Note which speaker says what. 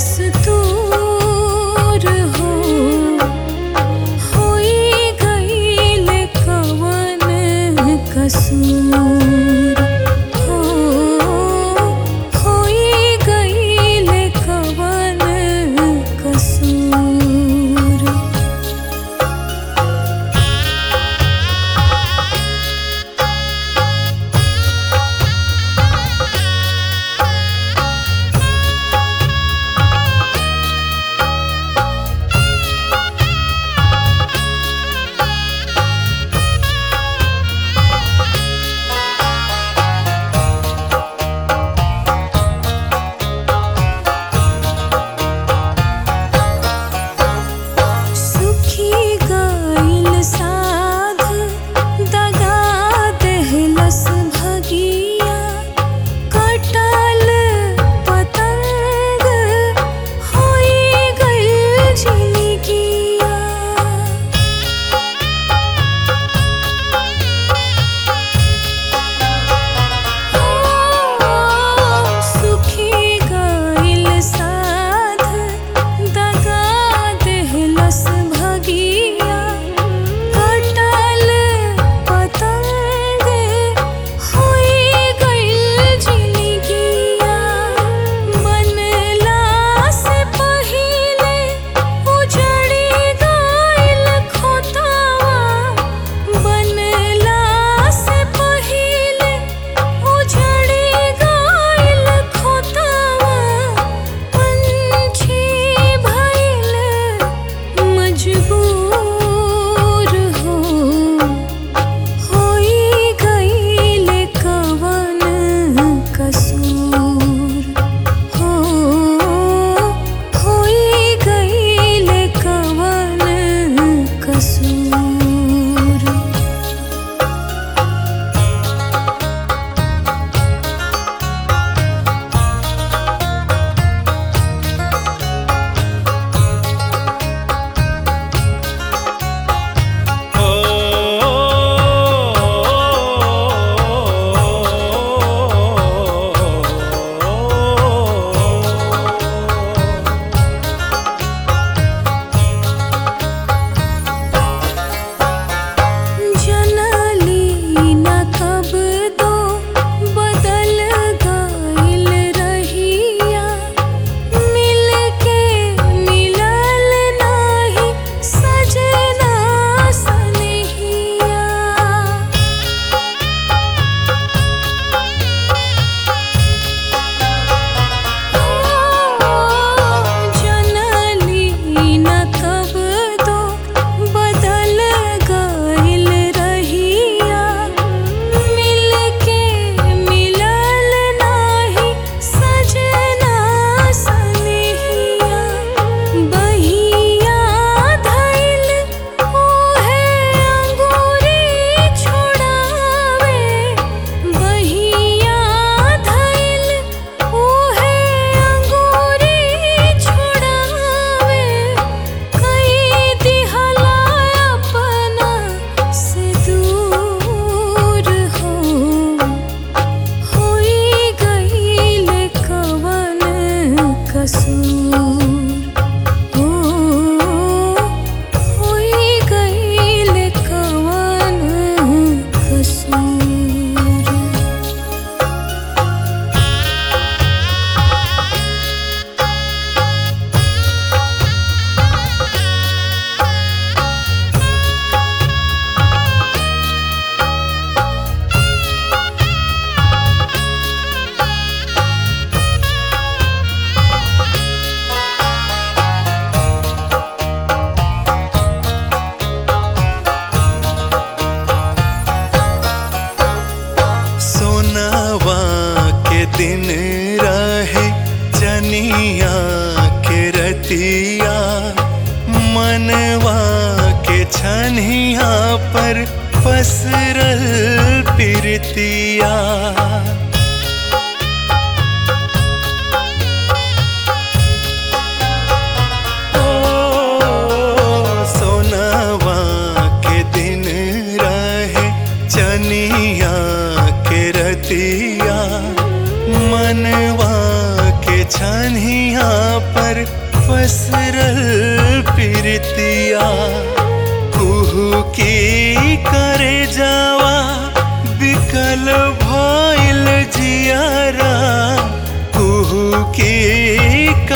Speaker 1: दस्तूर हो होई गईल कवन कसूर हो होई गईल कवन कसूर सुखी गईल साध दगा देहलस भगिया कटल पतंग होई गईल झिलगिया सुखी गईल साध दगा देहलस भगिया कटल पतंग होई गईल झिलगिया बनला से पहिले उजड़ी गईल खोतावा बनला से पहिले उजड़ी गईल खोतावा पंछी भइल मजबूर हो होई गईल कवन कसूर हो होई गईल कवन कसूर जनली न कब दो बदल गईल रहिया मिल के मिलल नाही सजना सनहिया जनली न कब दो बदल गईल रहिया मिल के मिलल नाही सजना सनहिया बहिया धइल ओहे अंगूरी छोड़ावे बहिया धइल ओहे अंगूरी छोड़ावे कई दिहला अपना से दूर हो होई गईल कवन कसूर हो होई गईल कवन कसूर
Speaker 2: सोनावा के दिन रहे जनिया के रतिया मनवा के छनिया पर पसरल पिरतिया रतिया मनवा के छनिया पर पसरल प्रीतिया कुहू की करे जावा बिकल भइल जियारा कुहू की